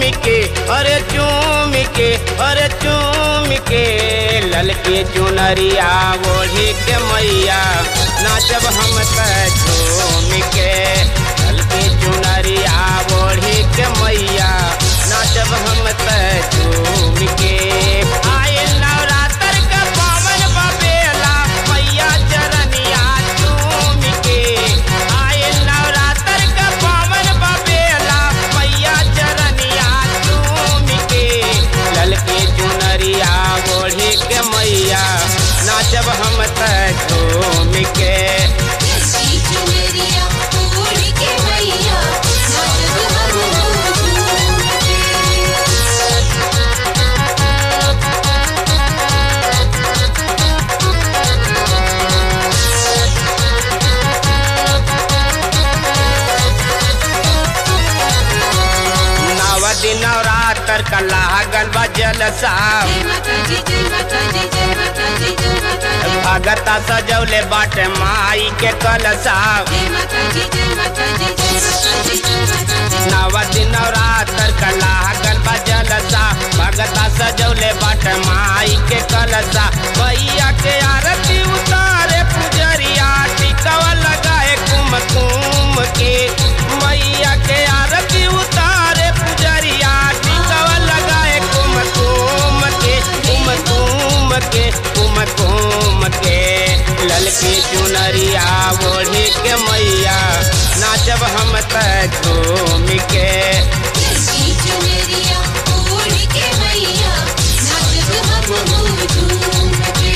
के अरे चूम के अरे चूम के ललके चुनरिया ओढ़ी के मैया नाचब हम त झूम के ललके चुनरिया ओढ़ी के मैया नाचब हम त झूम के आए नवरात्र का पावन बबेला मैया चरनिया चूम के आए नवरात्र का पावन बबेला मैया चरनिया चूम के ललके चुनरिया ओढ़ी के मैया नाचब हम त झूम के ललकी चुनरिया ओढ़ के मैया नाचब हम झूम के नव दिन नवरात्र का लागल बा जलसा जय माता दी जय माता दी जय माता दी जय माता दी भगता सजौले बाटे माई के कलसा जय माता दी जय माता दी जय माता दी जय माता दी नव दिन नवरात्र का लागल बा जलसा भगता सजौले बाटे माई के कलसा भैया के आरती उतारे पुजरिया टिकवा लगाए कुमकुम के मैया के आरती उतारे पुजरिया टिकवा लगाए कुमकुम के कुमकुम के कुमकुम के ललकी चुनरिया ओढ़ी के मैया नाचब हम त झूम के ललकी चुनरिया ओढ़ के मैया नाचब हम झूम के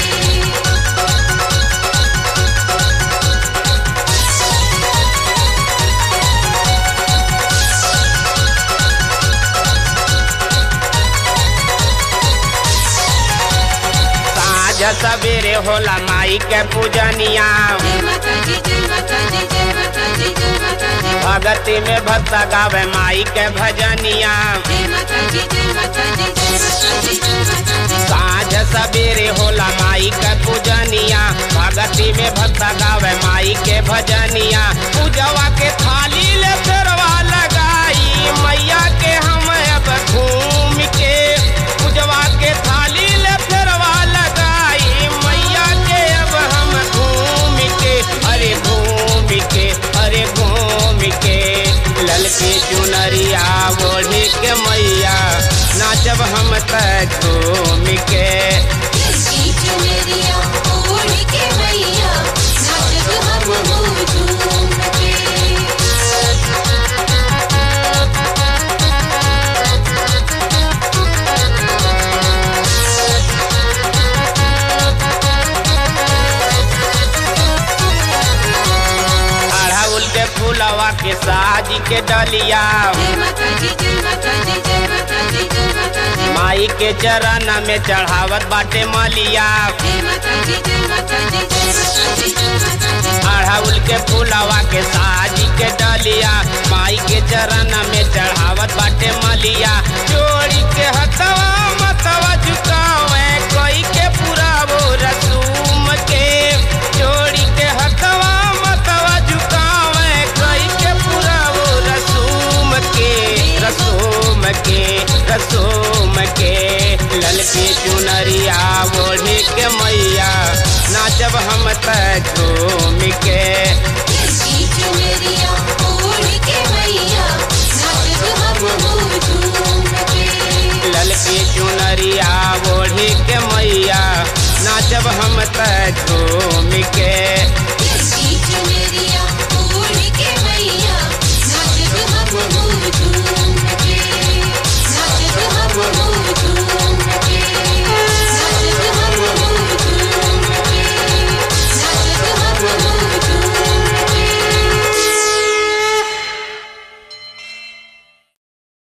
साँझ सवेरे होला माई के पूजनिया जय माता दी जय माता दी जय माता दी जय माता दी भगती में भक्त गावे माई के भजनिया जय माता दी जय माता दी जय माता दी जय माता दी साँझ सवेरे होला माई के पूजनिया भगती में भक्त गावे माई के भजनिया पूजवा के थाली ले फेरवा लगाई मैया के हम अब घूम के पूजवा के थाली ले फेरवा लगाई मैया के अब हम घूम के अरे घूम के अरे घूम के ललकी चुनरिया ओढ़ी के मैया नाचब हम त झूम के ललकी चुनरिया ओढ़ के मैया नाचब हम झूम के अड़हुल के फूलवा के साजी के डलिया जय माता दी जय माता दी जय माता दी जय माता दी माई के चरण में चढ़ावत बाटे मलिया जय माता दी जय माता दी जय माता दी जय माता दी अड़हुल के फूलवा के साजी के डलिया माई के चरण में चढ़ावत बाटे मलिया जोड़ी के हथवा मतवा झुकावे कोई के पूरा वो रसूम के जोड़ी के हथवा मतवा झुकावे कोई के पूरा वो रसूम के रसूम के रसूम के ललकी चुनरिया ओढ़ी के मैया नाचब हम त झूम के ललकी चुनरिया ओढ़ के मैया नाचब हम झूम के ललकी चुनरिया ओढ़ी के मैया नाचब हम त झूम के ललकी चुनरिया